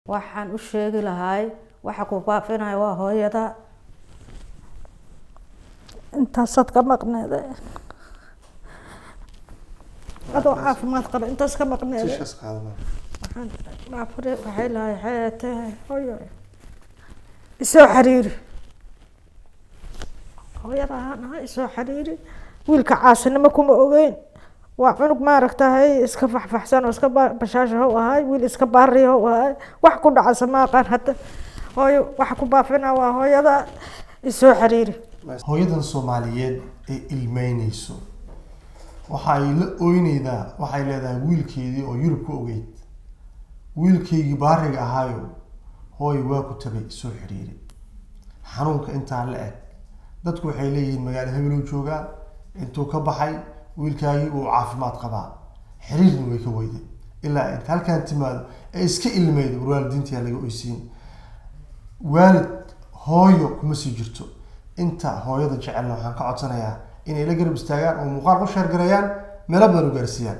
waxaan u sheegi lahaay waxa ku faafinaya waa hooyada intaasaad ka maqneede adoo caafimaad qaba intaas ka maqneede tishaas qaadana waxaan maafure waxay lahay xeete hooyo isoo xiriiri hooyada ahaan ahaa isoo xiriiri wiilka caasinimo kuma ogeyn waa cunug maaragtahay iska faxfaxsan oo iska ba- bashaasha how ahay wiil iska baari how ahay wax ku dhacasa ma aqaan hadda hooyo waxa ku baafina waa hooyada isoo xiriiri hooyadan soomaaliyeed ee ilmeyneyso waxa ay la ooyneydaa waxay leedahay wiilkeedii oo yurub ku ogeyd wiilkaygii baariga ahaayo hooy waa ku tagay soo xiriiri xanuunka intaa la eg dadku waxay leeyihiin magaalo hebeluu joogaa intuu ka baxay wiilkaagii uu caafimaad qabaa xiriirna way ka weyday ilaa inta halkaan timaado ee iska ilmeydo war waalidiintiyaa laga oysiin waalid hooyo kuma sii jirto inta hooyada jecelna waxaan ka codsanayaa inay la garab istaagaan oo muuqaal u sheergareeyaan meelo badan u gaarsiiyaan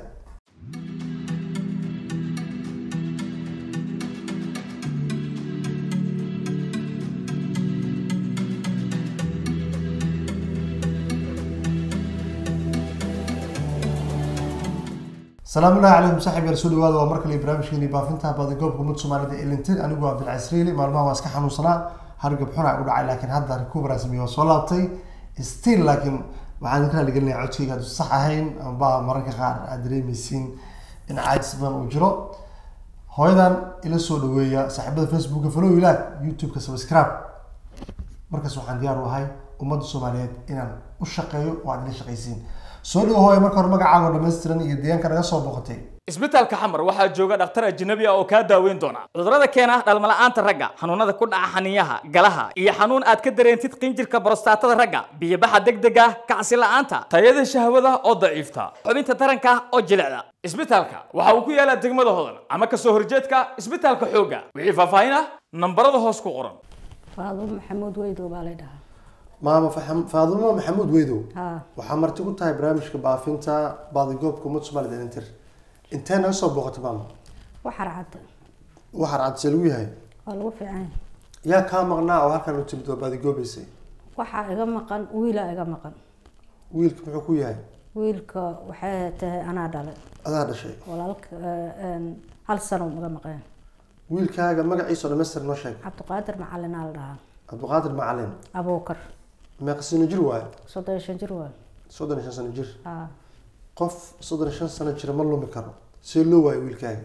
salaamu llahi calaykum saaxib yaal soo dhawaada waa mar kale barnaamijkeeni baafinta baadigoobka ummadda soomaalida ee lintin anigu cabdilcasiis riili maalmaha waa iska xanuunsanaa hargab xuna u dhacay laakiin hadda recovery sameeye waa soo laabtay still laakiin waxaan idinka raaligelinaya codkayga aad sax ahayn amba mararka qaar aad dareemeysiin in caajis badan uu jiro hooyadan ila soo dhaweeya saaxiibada facebooka follow ilaag youtube-ka subscribe markaas waxaan diyaar u ahay ummadda soomaaliyeed inaan u shaqeeyo oo aad ila shaqaysiin soo dhawo hooya marka hore magacaaga oo dhammaystiran iyo deegaanka naga soo boqotay isbitaalka xamar waxaa jooga dhakhtar ajnabi ah oo kaa daaweyn doona cudurrada keena dhalmala'aanta ragga xanuunada ku dhaca xaniyaha galaha iyo xanuun aad ka dareentid qinjirka borostatada ragga biyobaxa degdega kacsi la'aanta tayada shahwada oo daciifta xubinta taranka oo jilicda isbitaalka waxa uu ku yaalaa degmada hodan ama kasoo horjeedka isbitaalka xoogga wixii faahfaahin ah nambarada hoos ku qoran faado maxamuud weydow baa lay dhahaa maama Faxam- faadumo maxamuud weydow haa waxaa marti ku tahay barnaamijka baafinta baadigoobka ummadda soomaalida ee intir intee naga soo booqatay maama waxar cadda waxaa cadse lagu yahay waa lagu fiican yahay yaa kaa maqnaa oo halkan u timid oo baadigoobeysay waxaa iga maqan wiilaa iga maqan wiilka muxuu ku yahay wiilka waxay tahay anaa dhalay adaa dhashay walaalka een, hal sano iga maqeen wiilkaaga magaciisa oo dhamaystir noo sheeg cabdiqaadir macalinaa la dhahaa cabdiqaadir macalin abuukar meeqa sano jir waaye soddon iyo shan jir waay soddon iyo shan sano jir haa qof soddon iyo shan sano jira ma lumi karo see loo waayo wiilkaaga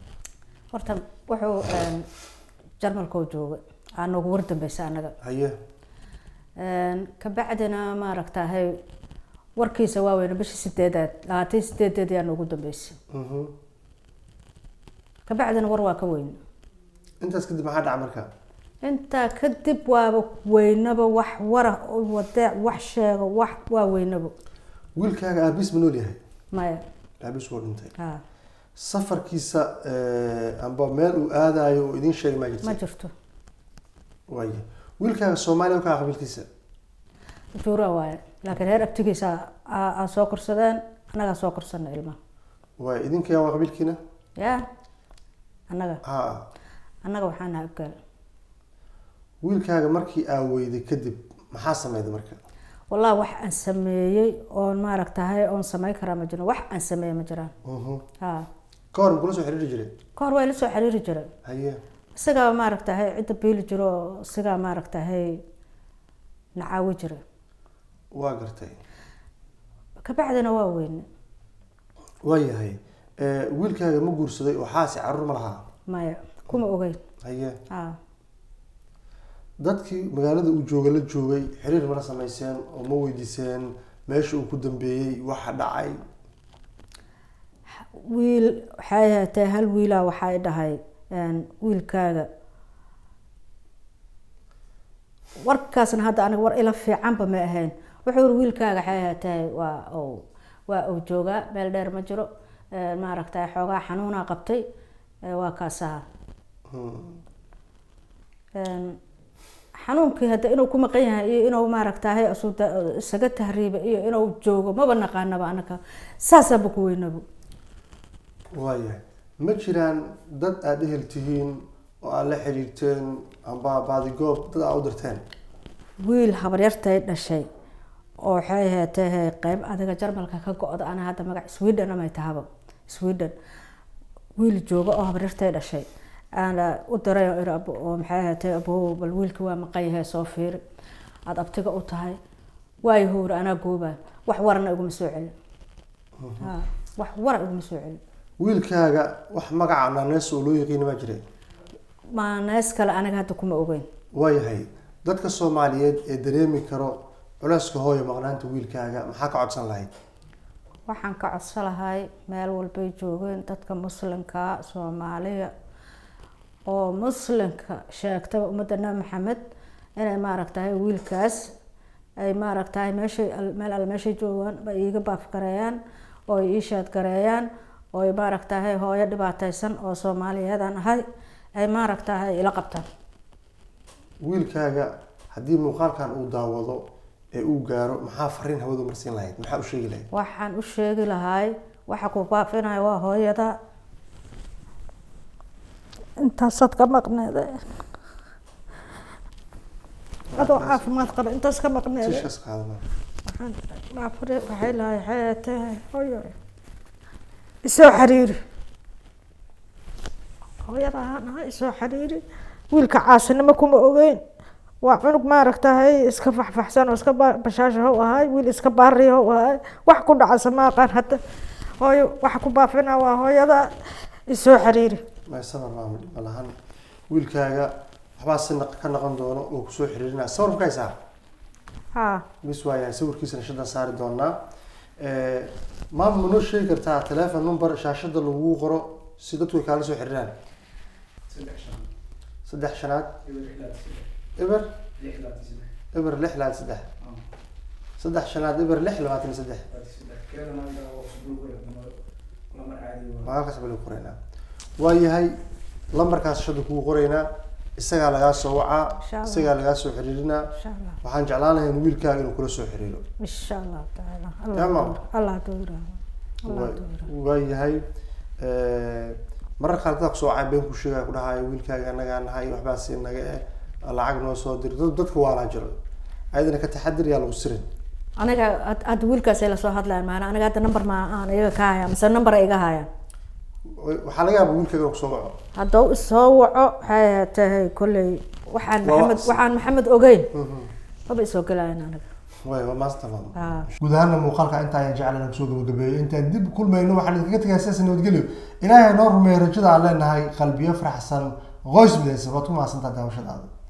horta wuxuu een, jarmalkoo jooga aa noogu war dambeysa anaga haye Een, kabacdina maaragtahay warkiisa waaweyne bishii sideedaad labaatan iyo sideedeed yaa noogu dambeysay Mhm. kabacdina war waa ka weyn intaas kadib maxaa dhaca marka intaa kadib waaba weynaba wax wara wadeec wax sheego wax waa weynaba wiilkaaga aabiis ma nool yahay maya aabiis wuu dhintay haa safarkiisa eh, amba meel uu aadayo oo idiin sheegay maa ma jirta jirto waaye wiilkaaga soomaaliya kaa qabiilkiisa juura waaye laakiin reer abtigiisa aa aa soo korsadeen annagaa soo korsana ilmaha waaye idinka waa qabiilkiina yaa annaga ha annaga waxaan nahay abgaal wiilkaaga markii aa weyday kadib maxaa sameyday marka wallahi wax aan sameeyey oon maaragtahay oon samayn karaa ma jiro wax aan sameeyey ma jiraan Mhm. haa ka hor makula soo xiriiri jiray ka hor waa ila soo xiriiri jiray haye isagaa maaragtahay cidda biili jiro oo isagaa maaragtahay nacaawi jira waa gartay kabacdina waa weyne waayahay Eh, wiilkaaga ma guursaday oo xaasi caruur ma lahaa maya kuma ogeyn haye haa dadkii magaalada uu jooga la joogay xiriir mana samayseen oo ma weydiiseen meesha uu ku dambeeyey waxa dhacay wiil waxay ahaatee hal wiilaa waxay dhahay een, wiilkaaga warkaasna hadda aniga war ila fiicanba ma ahayn wuxuu yiri wiilkaaga waxay ahaatee waa uu waa uu joogaa meel dheer ma jiro een, maaragtay xoogaa xanuunaa qabtay ee, waa kaasaha Hmm. Een, xanuunkii hadda inuu ku maqan yahay iyo inuu maaragtahay isu da- isaga tahriiba iyo inuu joogo maba naqaanaba anaka saasaanba ku weynaba waayahay ma jiraan dad aada ehel tihiin oo aad la xiriirteen amba baadigoob dad aa u dirteen wiil habaryartay dhashay oo waxay ahaatee qeyb adiga jarmalka ka go-da ana hadda magac sweden amay tahaba sweden wiil jooga oo habaryartay dhashay aana u diray oo iri abo- oo maxay ahaatee abow bal wiilka waa maqan yahay soo fiiri aada abtiga u tahay waayo howra anaa goobayo wax warana iguma soo celin Ha, wax wara iguma soo celin wiilkaaga wax magaca nanees oo loo yaqiina ma jire maanees kale aniga hadda kuma ogeyn waayahay dadka soomaaliyeed ee dareemi karo culeyska hooya maqnaanta wiilkaaga maxaa ka codsan lahayd waxaan ka codso lahay meel walbay joogeen dadka muslimka soomaaliya oo muslimka sheegtaba ummadda nabi maxamed inay maaragtahay wiilkaas ay maaragtahay meeshay al- meel alle meeshay joogaan ay iiga baafgareeyaan oo ay ii shaadgareeyaan oo ay maaragtahay hooyo dhibaateysan oo soomaaliyeedaan ahay ay maaragtahay ila qabtaan wiilkaaga haddii muuqaalkan uu daawado ee uu gaaro maxaa fariin hawadu marsiin lahayd maxaa u sheegi lahayd waxaan u sheegi lahay waxa ku baafinaya waa hooyada intaasaad ka maqneede adoo caafimaad qaba intaas ka maqneede tiishkas qaadana waxaan baafure waxay lahay xeetee hooyo isoo xiriiri hooyada ahaan ahay isoo xiriiri wiilka caasinimo kuma ogeyn waa cunug maaragtahay iska faxfaxsan oo iska ba- bashaasha how ahay wiil iska baari how ahay wax ku dhacasa ma aqaan hadda hooyo waxa ku baafina waa hooyada isoo xiriiri may sabar maama dhib ma lahan wiilkaaga waxbaa si naq- ka naqon doono oo kusoo xiriirinaya sawir ma ka haysaa haa bis waayahay sawirkiisana shadan saari doonaa maama ma noo sheegi kartaa telephone number shaashada lagu qoro si dadku ay kaala soo xiriiraan saddex shanaad eber eber lix labaatan saddex saddex shanaad eber lix labaatan iyo saddex magaalkaas baa lagu qoraynaa waayahay lambarkaas shada kugu qoraynaa isagaa lagaa soo wacaa Insha Allah. isagaa lagaa soo xiriirinaa insha allah waxaan jeclaan lahay in wiilkaaga inuu kula soo xiriiro insha allah tacaala Ya, Mama. allah dowra allah Waa- dowra waayahay marar qaar dadka kusoo wacay been ku sheegaya ku dhahaayo wiilkaaga anagaa nahay waxbaas naga eh lacag noo soo dir dad- dadka waalaa jiro ayadana ka taxadir yaa lagu sirin aniga had- hadda wiilkaasay lasoo hadlayan maana aniga hadda number ma aan iyaga ka haya mise number ay iga hayaan waxaa laga yaaba wiilkaaga inuu kusoo waco haddau isoo waco waxay tahay kolley waxaan Waa maxamed wax- waxaan maxamed ogeyn maba isoo gelayan aniga waay waa maasta maama haa guud ahaana muuqaalka inta ayaan jeclan kusoo gabagabeeyey intaan dib kulmayno waxaan idinkaga tegaa sidaas nabadgelyo ilaahay noo rumeeyo rajada aan leenahay qalbiyo faraxsan qoys midaysan waad ku mahadsantaa daawashadaada